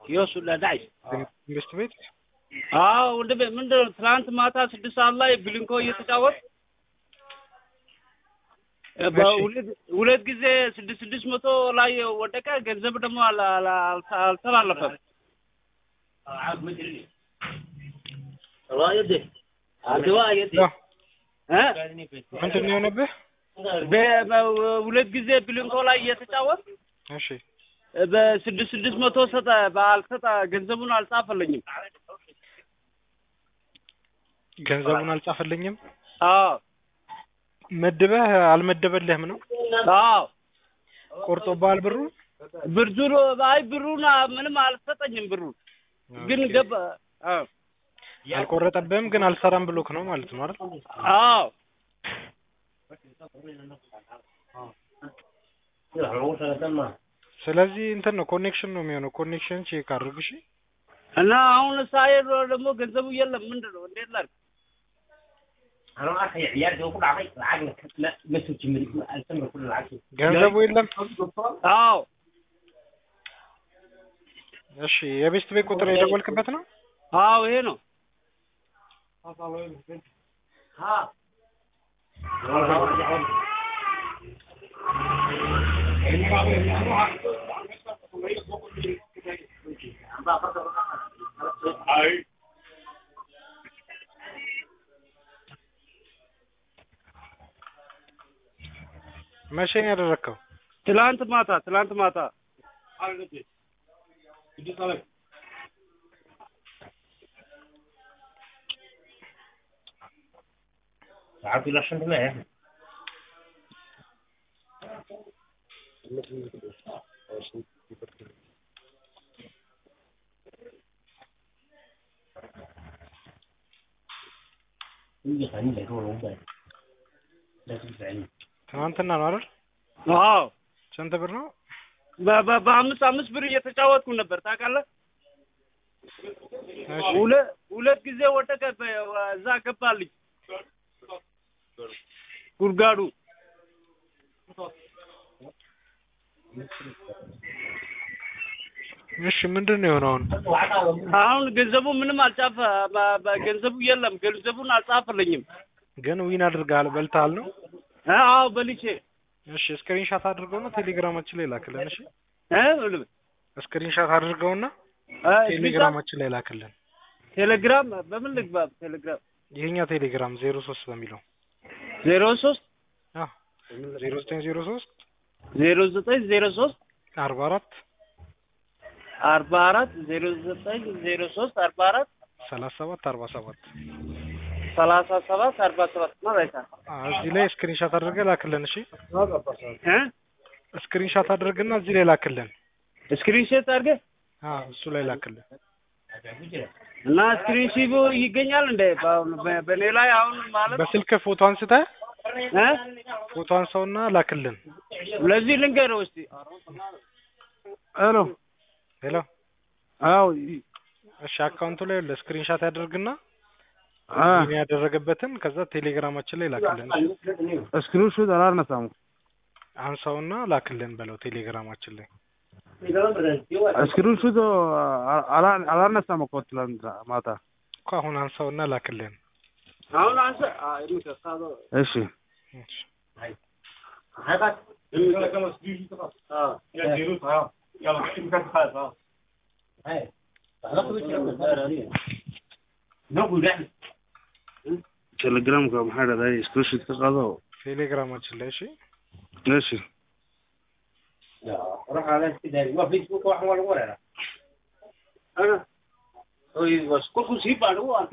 የሱ ለዳይ መንግስት ቤት አዎ ወንድሜ ምንድን ነው ትናንት ማታ ስድስት ሰዓት ላይ ብሊንኮ እየተጫወት በሁለት ሁለት ጊዜ ስድስት ስድስት መቶ ላይ ወደቀ። ገንዘብ ደግሞ አላ- አላ- አልተ- አልተላለፈም። ያው እ? ምንድን ነው የሆነብህ? በ- በ- ሁለት ጊዜ ብሊንኮ ላይ እየተጫወት እሺ በስድስት ስድስት መቶ ሰጠ በአልሰጠ ገንዘቡን አልጻፈልኝም። ገንዘቡን አልጻፈልኝም። አዎ መድበህ አልመደበልህም ነው አዎ ቆርጦብሃል ብሩ? ብርዱ አይ ብሩን ምንም አልሰጠኝም። ብሩን ግን ኦኬ። ገባ አዎ አልቆረጠብህም ግን አልሰራም ብሎክ ነው ማለት ነው አይደል? አዎ ስለዚህ እንትን ነው ኮኔክሽን ነው የሚሆነው። ኮኔክሽን ቼክ አድርግ እሺ። እና አሁን ሳይሄድ ደግሞ ገንዘቡ የለም። ምንድን ነው እንዴት ላድርግ? ገንዘቡ የለም። አዎ እሺ የቤስት ቤት ቁጥር የደወልክበት ነው? አዎ ይሄ ነው። መቼ ነው ያደረግከው? ትላንት ማታ ትላንት ማታ ትናንትና ነው አይደል? አዎ ስንት ብር ነው? በ- በ- በአምስት አምስት ብር እየተጫወትኩ ነበር ታውቃለህ። እሺ ሁለት ሁለት ጊዜ ወደቀ። በ- እዛ ገባልኝ ጉድጓዱ። እሺ ምንድን ነው የሆነው አሁን? አሁን ገንዘቡ ምንም አልጻፈ በ- በ- ገንዘቡ የለም። ገንዘቡን አልጻፈልኝም። ግን ዊን አድርገሃል በልተሃል ነው? አዎ በልቼ እሺ ስክሪንሻት አድርገውና ቴሌግራማችን ላይ ላክልን። እሺ እ ስክሪንሻት አድርገውና እ ቴሌግራማችን ላይ ላክልን። ቴሌግራም በምን ልግባ? ቴሌግራም ይሄኛ ቴሌግራም ዜሮ ሶስት በሚለው ዜሮ ሶስት አዎ ዜሮ ዘጠኝ ዜሮ ሶስት ዜሮ ዘጠኝ ዜሮ ሶስት አርባ አራት አርባ አራት ዜሮ ዘጠኝ ዜሮ ሶስት አርባ አራት ሰላሳ ሰባት አርባ ሰባት ሰላሳ ሰባት አርባ ሰባት ነው ራይታ እዚህ ላይ ስክሪንሻት አድርገህ ላክልን። እሺ እ ስክሪንሻት አድርግና እዚህ ላይ ላክልን። ስክሪንሾት አድርገህ አዎ እሱ ላይ ላክልን። እና ስክሪንሺቱ ይገኛል እንደ በአሁኑ በ- በእኔ ላይ አሁን ማለት በስልክ ፎቶ አንስተህ እ ፎቶ አንሳውና ላክልን። ለዚህ ልንገረው እስቲ ሄሎ ሄሎ አዎ እሺ አካውንቱ ላይ ለስክሪንሻት ያደርግና አ ይሄን ያደረገበትን ከዛ ቴሌግራማችን ላይ ላክልን። እሺ ስክሪንሾት አላነሳም አንሳውና ላክልን በለው ቴሌግራማችን ላይ ስክሪንሾት አላነሳም እኮ ትላንት ማታ እኮ አሁን አንሳውና ላክልን። አሁን አንተ እሺ እሺ ቴሌግራምka maxaa dhahday screenshot ka qaado ቴሌግራማችን ላይ እሺ እሺ kolkuu sii baadho